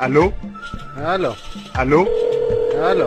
አሎ አሎ አሎ አሎ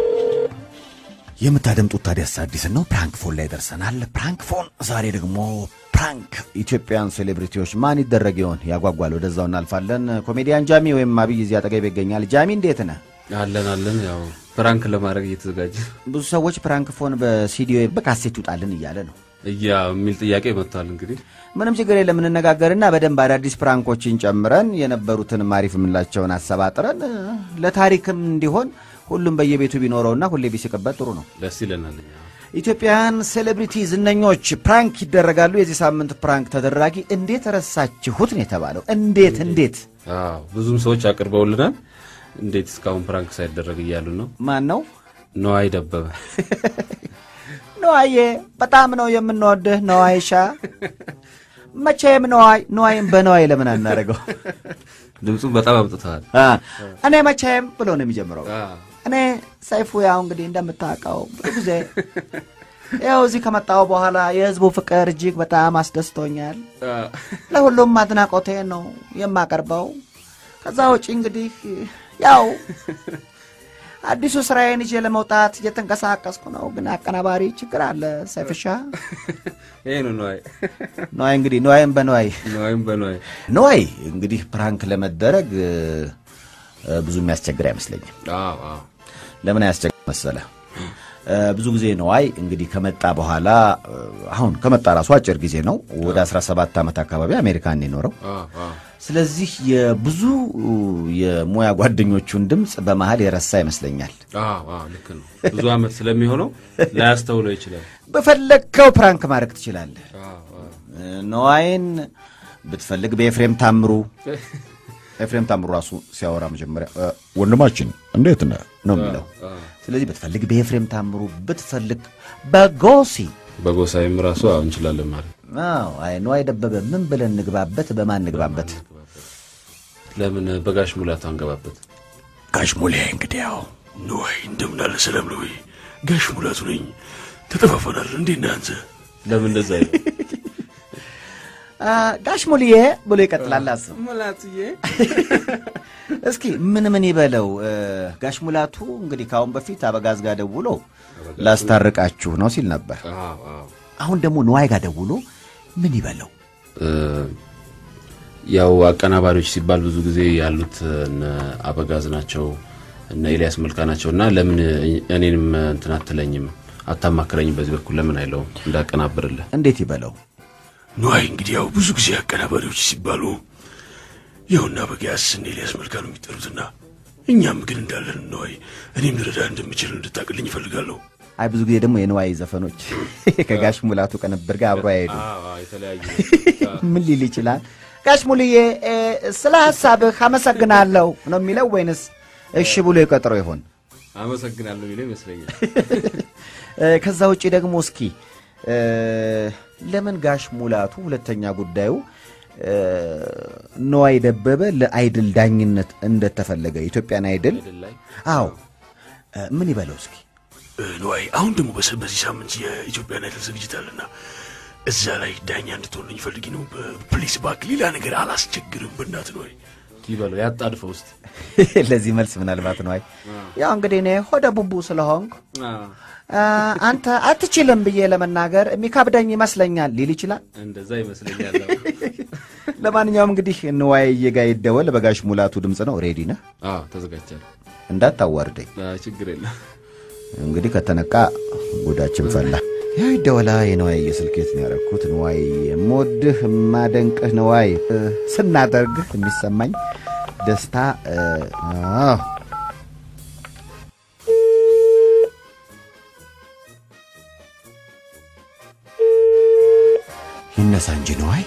የምታደምጡት ታዲያስ አዲስን ነው። ፕራንክ ፎን ላይ ደርሰናል። ፕራንክ ፎን ዛሬ ደግሞ ፕራንክ ኢትዮጵያን ሴሌብሪቲዎች ማን ይደረግ ይሆን? ያጓጓል። ወደዛው እናልፋለን። ኮሜዲያን ጃሚ ወይም አብይ እዚህ አጠገብ ይገኛል። ጃሚ እንዴት ነህ? አለን አለን። ያው ፕራንክ ለማድረግ እየተዘጋጀ ብዙ ሰዎች ፕራንክ ፎን በሲዲ ወይም በካሴት ይውጣልን እያለ ነው። እያ የሚል ጥያቄ መጥቷል። እንግዲህ ምንም ችግር የለም እንነጋገርና በደንብ አዳዲስ ፕራንኮችን ጨምረን የነበሩትን አሪፍ የምንላቸውን አሰባጥረን እ፣ ለታሪክም እንዲሆን ሁሉም በየቤቱ ቢኖረውና ሁሌ ቢስቅበት ጥሩ ነው። ደስ ይለናል። እኛ ኢትዮጵያውያን ሴሌብሪቲ ዝነኞች ፕራንክ ይደረጋሉ። የዚህ ሳምንት ፕራንክ ተደራጊ እንዴት ረሳችሁት ነው የተባለው። እንዴት እንዴት አዎ ብዙም ሰዎች አቅርበውልናል። እንዴት እስካሁን ፕራንክ ሳይደረግ እያሉ ነው። ማን ነው? ነዋይ ደበበ ነዋዬ በጣም ነው የምንወድህ ነዋይሻ። መቼም ነዋይ ነዋይም በነዋይ ለምን አናደርገው? ድምፁን በጣም አምጥተዋል። አ፣ እኔ መቼም ብሎ ነው የሚጀምረው። አዎ። እኔ ሰይፉ ያው እንግዲህ እንደምታውቀው ብዙ ጊዜ ያው እዚህ ከመጣው በኋላ የህዝቡ ፍቅር እጅግ በጣም አስደስቶኛል። አዎ። ለሁሉም አድናቆቴ ነው የማቀርበው። ከዛ ውጪ እንግዲህ ያው አዲሱ ስራዬን ይዤ ለመውጣት እየተንቀሳቀስኩ ነው። ግን አቀናባሪ ችግር አለ። ሰይፍሻ ይሄ ነው ነዋይ ነዋይ እንግዲህ ነዋይም በነዋይ ነዋይም በነዋይ ነዋይ እንግዲህ ፕራንክ ለመደረግ እ፣ እ፣ ብዙ የሚያስቸግር አይመስለኝም። አዎ አዎ ለምን አያስቸግር መሰለ? እ፣ ብዙ ጊዜ ነዋይ እንግዲህ ከመጣ በኋላ እ፣ አሁን ከመጣ ራሱ አጭር ጊዜ ነው። ወደ 17 ዓመት አካባቢ አሜሪካን ነው የኖረው። አዎ አዎ ስለዚህ የብዙ የሙያ ጓደኞቹን ድምፅ በመሀል የረሳ ይመስለኛል። አዎ አዎ ልክ ነው። ብዙ ዓመት ስለሚሆነው ላያስተውለው ይችላል። በፈለግከው ፕራንክ ማድረግ ትችላለህ። አዎ አዎ እ፣ ነዋይን ብትፈልግ በኤፍሬም ታምሩ ኤፍሬም ታምሩ ራሱ ሲያወራ መጀመሪያ እ፣ ወንድማችን እንዴት ነህ ነው የሚለው። አዎ። ስለዚህ ብትፈልግ በኤፍሬም ታምሩ፣ ብትፈልግ በጎሲ በጎሳይም ራሱ አዎ እንችላለን ማለት አዎ፣ አይ ነዋይ ደበበ ምን ብለን ንግባበት? በማን ንግባበት? ለምን በጋሽ ሙላቱ አንገባበት? ጋሽ ሙሌ እንግዲህ ያው ነዋይ እንደምን አለ ሰላም ነው ወይ? ጋሽ ሙላቱ ነኝ። ተጠፋፈናል። እንዴት ነህ አንተ? ለምን እንደዛ ይላል? አ፣ ጋሽ ሙልዬ ብሎ ይቀጥላል። አስብ ሙላቱዬ እስኪ ምን ምን ይበለው እ፣ ጋሽ ሙላቱ እንግዲህ ከአሁን በፊት አበጋዝ ጋር ደውሎ ላስታርቃችሁ ነው ሲል ነበር። አዎ አዎ አሁን ደግሞ ነዋይ ጋር ደውሎ ምን ይበለው? እ፣ ያው አቀናባሪዎች ሲባል ብዙ ጊዜ ያሉት እነ አበጋዝ ናቸው እነ ኤልያስ መልካ ናቸው እና ለምን እኔንም እንትን አትለኝም አታማክረኝም በዚህ በኩል ለምን አይለውም እንዳቀናብርልህ እንዴት ይበለው? ነዋይ እንግዲህ ያው ብዙ ጊዜ አቀናባሪዎች ሲባሉ ይኸውና በጋስ እነ ኤልያስ መልካ ነው የሚጠሩትና እኛም ግን እንዳለን ነዋይ እኔም ልረዳ እንደምችል እንድታቅልኝ ይፈልጋለሁ። አይ ብዙ ጊዜ ደግሞ የነዋይ ዘፈኖች ከጋሽ ሙላቱ ቅንብር ጋር አብሮ አይሄዱ። የተለያዩ ምን ሊል ይችላል? ጋሽ ሙልዬ እ፣ ስለ ሀሳብህ አመሰግናለሁ ነው የሚለው ወይንስ እሺ ብሎ የቀጥሮ ይሆን? አመሰግናለሁ የሚለው ይመስለኛል እ፣ ከዛ ውጭ ደግሞ እስኪ እ፣ ለምን ጋሽ ሙላቱ ሁለተኛ ጉዳዩ እ፣ ነዋይ ደበበ ለአይድል ዳኝነት እንደተፈለገ ኢትዮጵያን አይድል ላይ አዎ እ፣ ምን ይበለው እስኪ እ፣ ነዋይ አሁን ደግሞ በሰ- በዚህ ሳምንት የኢትዮጵያን አይደል ዝግጅት አለና እዛ ላይ ዳኛ እንድትሆንልኝ ፈልጊ ነው። ፕሊስ እባክህ፣ ሌላ ነገር አላስቸግርም። በእናትህ ነዋይ ይበለው ያጣድፈው ውስጥ ለዚህ መልስ ምናልባት ነዋይ ያው እንግዲህ እኔ ሆደ ቡቡ ስለሆንኩ አ፣ አንተ አትችልም ብዬ ለመናገር የሚከብደኝ ይመስለኛል ሊል ይችላል። እንደዛ ይመስለኛል ለማንኛውም እንግዲህ ንዋይ ጋ ይደወል። በጋሽ ሙላቱ ድምፅ ነው። ሬዲ ነህ? አዎ ተዘጋጅቻለሁ እንዳታዋርደኝ። አዎ፣ ችግር የለም እንግዲህ ከተነቃ ጉዳችን ፈላ። ያው ይደወላ። የነዋይ የስልኬት ነው ያደረኩት። ንዋይ የምወድህ የማደንቅህ ነዋይ እ፣ ስናደርግህ የሚሰማኝ ደስታ እ፣ አዎ ይነሳ እንጂ ነዋይ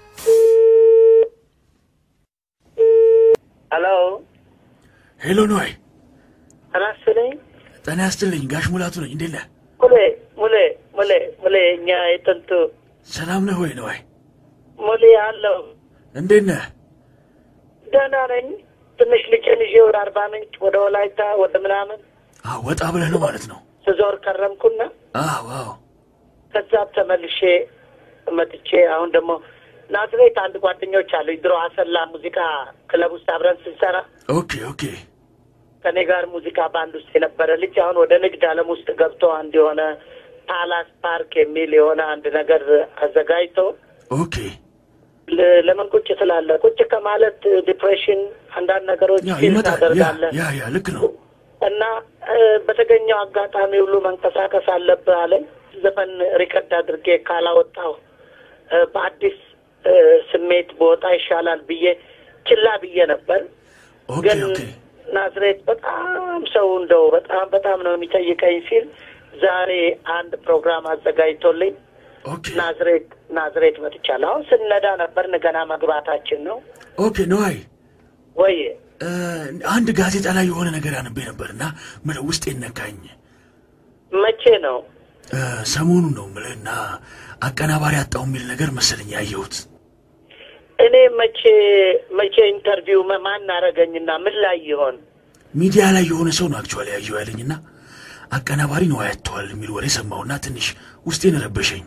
ሄሎ ሄሎ ነዋይ፣ ተናስልኝ ጤና ያስጥልኝ። ጋሽ ሙላቱ ነኝ። እንዴት ነህ? ሙሌ ሙሌ ሙሌ ሙሌ እኛ የጥንቱ ሰላም ነህ ወይ ነዋይ? ሙሌ አለው እንዴት ነህ? ደህና ነኝ። ትንሽ ልጄን ይዤ ወደ አርባ ምንጭ ወደ ወላይታ ወደ ምናምን አዎ፣ ወጣ ብለህ ነው ማለት ነው? ስዞር ከረምኩና አዎ አዎ። ከዛ ተመልሼ መጥቼ አሁን ደግሞ ናዝሬት አንድ ጓደኞች አሉ ድሮ አሰላ ሙዚቃ ክለብ ውስጥ አብረን ስንሰራ ኦኬ ኦኬ ከኔ ጋር ሙዚቃ ባንድ ውስጥ የነበረ ልጅ አሁን ወደ ንግድ ዓለም ውስጥ ገብቶ አንድ የሆነ ፓላስ ፓርክ የሚል የሆነ አንድ ነገር አዘጋጅቶ ኦኬ ለ- ለምን ቁጭ ትላለህ? ቁጭ ከማለት ዲፕሬሽን፣ አንዳንድ ነገሮች ያ ፊል ይመጣል ያ ታደርጋለህ ያ ያ ልክ ነው እና እ፣ በተገኘው አጋጣሚ ሁሉ መንቀሳቀስ አለብህ አለኝ። ዘፈን ሪከርድ አድርጌ ካላወጣው እ፣ በአዲስ እ፣ ስሜት በወጣ ይሻላል ብዬ ችላ ብዬ ነበር። ኦኬ ግን ኦኬ ናዝሬት በጣም ሰው እንደው በጣም በጣም ነው የሚጠይቀኝ ሲል ዛሬ አንድ ፕሮግራም አዘጋጅቶልኝ ኦኬ ናዝሬት ናዝሬት መጥቻለሁ። አሁን ስንነዳ ነበር ገና መግባታችን ነው ኦኬ ነዋይ ወይ እ፣ አንድ ጋዜጣ ላይ የሆነ ነገር አነቤ ነበርና ምለው ውስጤ ነካኝ መቼ ነው? እ፣ ሰሞኑን ነው ምልህና አቀናባሪ አጣው የሚል ነገር መሰለኝ ያየሁት እኔ መቼ መቼ ኢንተርቪው መ- ማን አረገኝና ምን ላይ ይሆን? ሚዲያ ላይ የሆነ ሰው ነው አክቹዋሊ ያየው ያለኝና አቀናባሪ ነው ያተዋል የሚል ወሬ ሰማሁና ትንሽ ውስጤን ረበሸኝ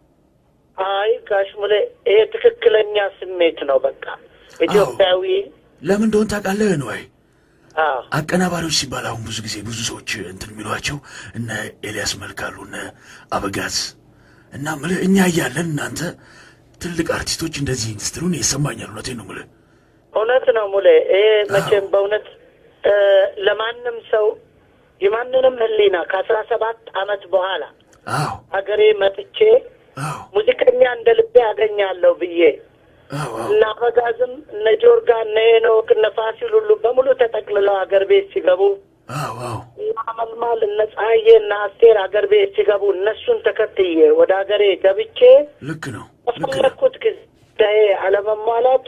አይ ጋሽ ሙሌ ይሄ ትክክለኛ ስሜት ነው። በቃ ኢትዮጵያዊ ለምን እንደሆን ታውቃለህ ነዋይ አዎ አቀናባሪዎች ሲባል አሁን ብዙ ጊዜ ብዙ ሰዎች እንትን የሚሏቸው እነ ኤልያስ መልካሉ እነ አበጋዝ እና ምልህ እኛ እያለን እናንተ ትልቅ አርቲስቶች እንደዚህ ስትሉን ይሰማኛል። እውነቴን ነው ምልህ። እውነት ነው ሙሌ። ይሄ መቼም በእውነት እ፣ ለማንም ሰው የማንንም ሕሊና ከአስራ ሰባት አመት በኋላ አዎ ሀገሬ መጥቼ አዎ ሙዚቀኛ እንደ ልቤ አገኛለሁ ብዬ አዎ አዎ እነ አበጋዝም እነ ጆርጋ እነ ሄኖክ እነ ፋሲል ሁሉ በሙሉ ተጠቅልለው ሀገር ቤት ሲገቡ አዎ አዎ እና መልማል እነ ፀሐዬ እነ አስቴር ሀገር ቤት ሲገቡ እነሱን ተከትዬ ወደ ሀገሬ ገብቼ ልክ ነው ልክ ነው። በፈለግኩት ጊዜ አለመሟላቱ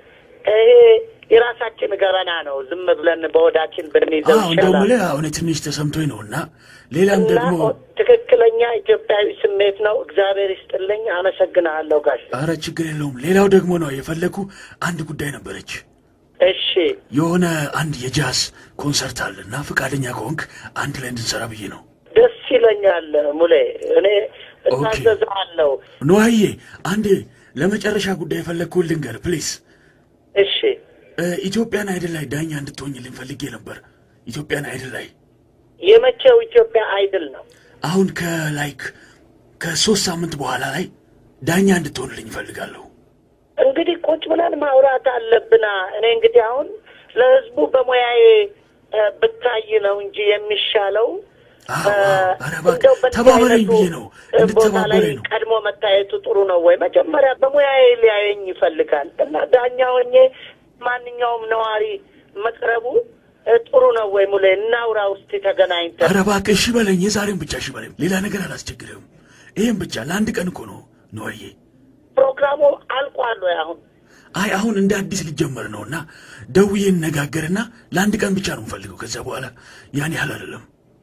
ይሄ የራሳችን ገበና ነው። ዝም ብለን በወዳችን ብንይዘው አዎ እንደው ይሻላል። ምልህ አሁን ትንሽ ተሰምቶኝ ነው እና ሌላም እና ደግሞ ትክክለኛ ኢትዮጵያዊ ስሜት ነው። እግዚአብሔር ይስጥልኝ። አመሰግናለሁ ጋሽ። አረ ችግር የለውም። ሌላው ደግሞ ነው የፈለኩ አንድ ጉዳይ ነበረች። እሺ የሆነ አንድ የጃዝ ኮንሰርት አለና ፈቃደኛ ከሆንክ አንድ ላይ እንድንሰራ ብዬ ነው። ደስ ይለኛል ሙሌ። እኔ እታዘዛለሁ። ነዋዬ አንድ ለመጨረሻ ጉዳይ የፈለግኩን ልንገር ፕሊስ። እሺ ኢትዮጵያን አይድል ላይ ዳኛ እንድትሆኝልኝ ፈልጌ ነበር። ኢትዮጵያን አይድል ላይ የመቼው ኢትዮጵያ አይድል ነው? አሁን ከላይክ ከሶስት ሳምንት በኋላ ላይ ዳኛ እንድትሆንልኝ እፈልጋለሁ። እንግዲህ ቁጭ ብለን ማውራት አለብና እኔ እንግዲህ አሁን ለህዝቡ በሙያዬ እ፣ ብታይ ነው እንጂ የሚሻለው አዎ፣ እ፣ አዎ። ኧረ እባክህ እንደው በዚህ ተባበረኝ አይነቱ ብዬ ነው ቦታ ላይ እንድትተባበረኝ ነው። ቀድሞ መታየቱ ጥሩ ነው ወይ? መጀመሪያ በሙያዬ ሊያየኝ ይፈልጋል እና ዳኛ ሆኜ ማንኛውም ነዋሪ መቅረቡ እ፣ ጥሩ ነው ወይ? ሙሌ እናውራ ውስጥ ተገናኝተን ኧረ እባክህ እሺ በለኝ። የዛሬን ብቻ እሺ በለኝ። ሌላ ነገር አላስቸግርህም። ይህም ብቻ ለአንድ ቀን እኮ ነው ነዋዬ። ፕሮግራሙ አልቋል ወይ አሁን? አይ አሁን እንደ አዲስ ሊጀመር ነውና ደውዬ እንነጋገርና ለአንድ ቀን ብቻ ነው የምፈልገው። ከዚያ በኋላ ያን ያህል አይደለም።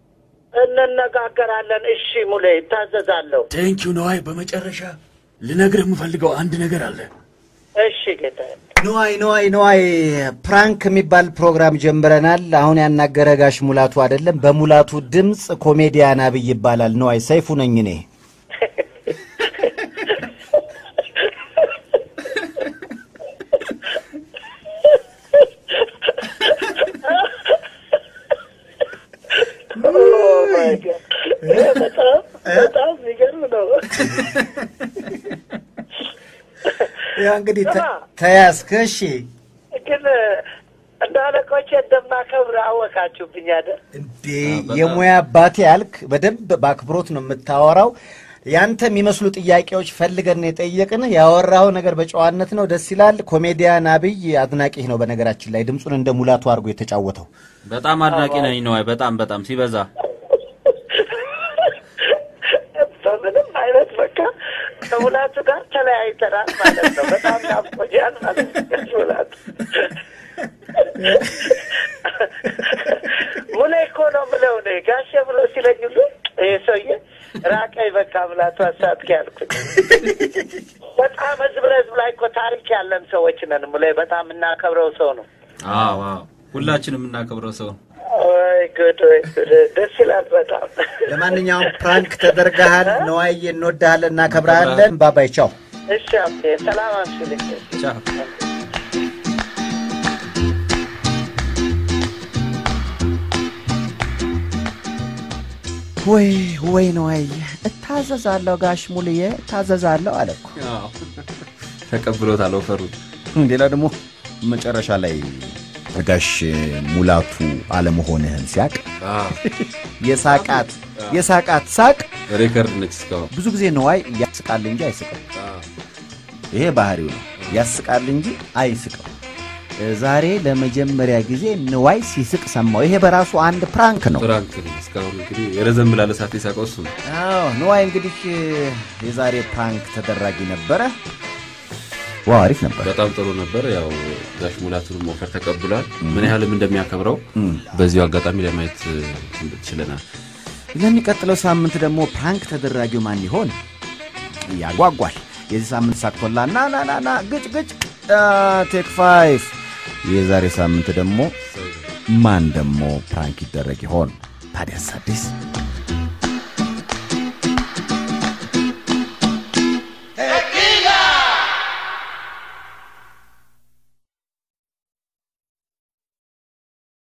እንነጋገራለን። እሺ ሙሌ ይታዘዛለሁ። ቴንኪው ነዋይ። በመጨረሻ ልነግርህ የምፈልገው አንድ ነገር አለ። እሺ ጌታ ነዋይ ነዋይ ነዋይ ፕራንክ የሚባል ፕሮግራም ጀምረናል። አሁን ያናገረ ጋሽ ሙላቱ አይደለም፣ በሙላቱ ድምፅ ኮሜዲያን አብይ ይባላል። ነዋይ ሰይፉ ነኝ እኔ። በጣም በጣም የሚገርም ነው። ያ እንግዲህ ተ- ስማ፣ ተያዝክ። እሺ ግን እንደ አለቆቼ እንደማከብር አወቃችሁብኝ አይደል? እንዴ የሙያ አባቴ ያልክ በደንብ በአክብሮት ነው የምታወራው። ያንተ የሚመስሉ ጥያቄዎች ፈልገን ነው የጠየቅንህ። ያወራኸው ነገር በጨዋነት ነው፣ ደስ ይላል። ኮሜዲያን አብይ አድናቂህ ነው። በነገራችን ላይ ድምፁን እንደ ሙላቱ አድርጎ የተጫወተው በጣም አድናቂ ነኝ ነዋይ። በጣም በጣም ሲበዛ በምንም አይነት በቃ ከሙላቱ ጋር ተለያይተናል ማለት ነው። በጣም ናፍቆኛል ማለት ነው ሙላቱ። ሙሌ እኮ ነው ምለው እኔ ጋሼ ብሎ ሲለኝ ሁሉ ይሄ ሰውዬ ራቀኝ በቃ ሙላቱ አሳትክ ያልኩት። በጣም ህዝብ ለህዝብ ላይ እኮ ታሪክ ያለን ሰዎች ነን። ሙሌ በጣም የምናከብረው ሰው ነው። አዎ አዎ፣ ሁላችንም የምናከብረው ሰው ነው። ወይ ጉድ ወይ ጉድ! ደስ ይላል በጣም ለማንኛውም ፕራንክ ተደርገሃል። ነዋዬ እንወድሃለን፣ እናከብረሃለን። ባባይ ቻው። እሺ አብቴ ሰላም አምሽልኝ። ቻው። ወይ ወይ ነው አይ እታዘዛለሁ ጋሽ ሙልዬ እታዘዛለሁ አለ እኮ። ተቀብሎታል ኦፈሩን። ሌላ ደግሞ መጨረሻ ላይ ጋሽ ሙላቱ አለመሆንህን ሲያቅ የሳቃት የሳቃት ሳቅ ሬከርድ ነች እስካሁን። ብዙ ጊዜ ነዋይ ያስቃል እንጂ አይስቅም። ይሄ ባህሪው ነው። ያስቃል እንጂ አይስቅም። ዛሬ ለመጀመሪያ ጊዜ ንዋይ ሲስቅ ሰማው። ይሄ በራሱ አንድ ፕራንክ ነው። ፍራንክ ነው። እስካሁን እንግዲህ የረዘም ላለ ሰዓት የሳቀው እሱ ነው። አዎ ንዋይ እንግዲህ የዛሬ ፕራንክ ተደራጊ ነበረ። ዋው አሪፍ ነበር። በጣም ጥሩ ነበር። ያው ጋሽ ሙላቱንም ኦፈር ተቀብሏል። ምን ያህልም እንደሚያከብረው በዚሁ አጋጣሚ ለማየት ችለናል። ለሚቀጥለው ሳምንት ደግሞ ፕራንክ ተደራጊው ማን ይሆን ያጓጓል። የዚህ ሳምንት ሳክቶላ ና ና ና ና ግጭ ግጭ ቴክ ፋይቭ። የዛሬ ሳምንት ደግሞ ማን ደግሞ ፕራንክ ይደረግ ይሆን? ታዲያስ አዲስ